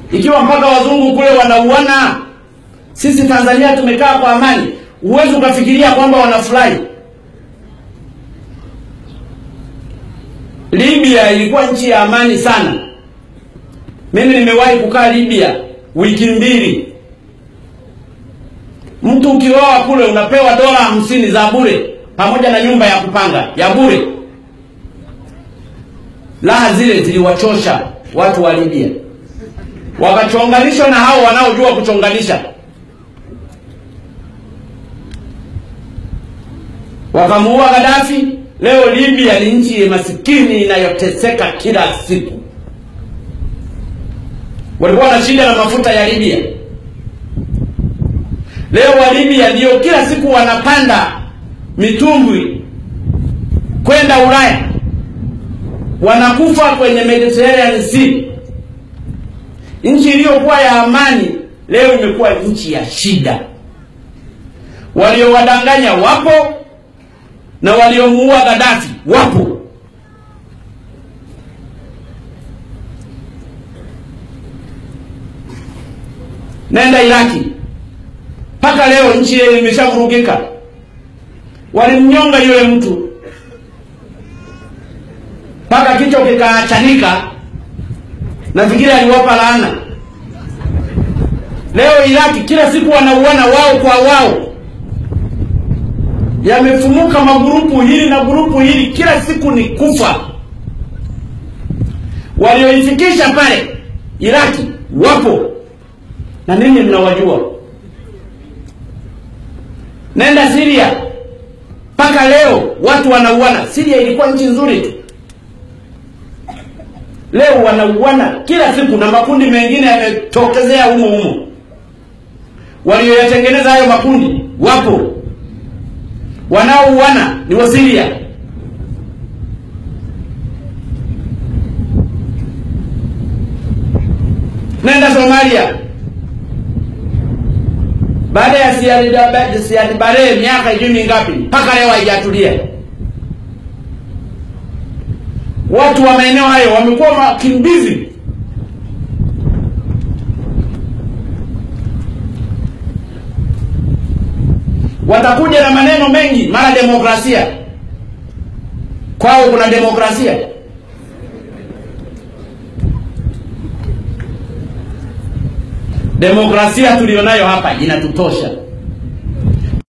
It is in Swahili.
ikiwa mpaka wazungu kule wanauana, sisi Tanzania tumekaa kwa amani. Huwezi ukafikiria kwamba wanafurahi. Libya ilikuwa nchi ya amani sana. Mimi nimewahi kukaa Libya wiki mbili. Mtu ukioa kule unapewa dola hamsini za bure pamoja na nyumba ya kupanga ya bure. Raha zile ziliwachosha watu wa Libya, wakachonganishwa na hao wanaojua kuchonganisha, wakamuua Gaddafi. Leo Libya ni nchi masikini inayoteseka kila siku. Walikuwa na shida na mafuta ya Libya. Leo wa Libya ndio kila siku wanapanda mitumbwi kwenda Ulaya, wanakufa kwenye Mediterranean Sea. Nchi iliyokuwa ya amani leo imekuwa nchi ya shida. Waliowadanganya wapo na waliomuua Gaddafi wapo. Nenda Iraki, mpaka leo nchi ile imeshavurugika. Walimnyonga yule mtu mpaka kichwa kikaachanika, nafikiri aliwapa laana. Leo Iraki kila siku wanauana wao kwa wao, yamefumuka magurupu hili na gurupu hili, kila siku ni kufa. Walioifikisha pale Iraki wapo na ninyi mnawajua. Nenda Syria, mpaka leo watu wanauana. Syria ilikuwa nchi nzuri tu, leo wanauana kila siku, na makundi mengine yametokezea humo humo. Walioyatengeneza hayo makundi wapo, wanaouana ni wa Syria. Nenda Somalia, baada ya Siad Barre miaka ijui mingapi, mpaka leo haijatulia. Watu wa maeneo hayo wamekuwa wakimbizi. Watakuja na maneno mengi, mara demokrasia. Kwao kuna demokrasia? Demokrasia tulionayo hapa inatutosha.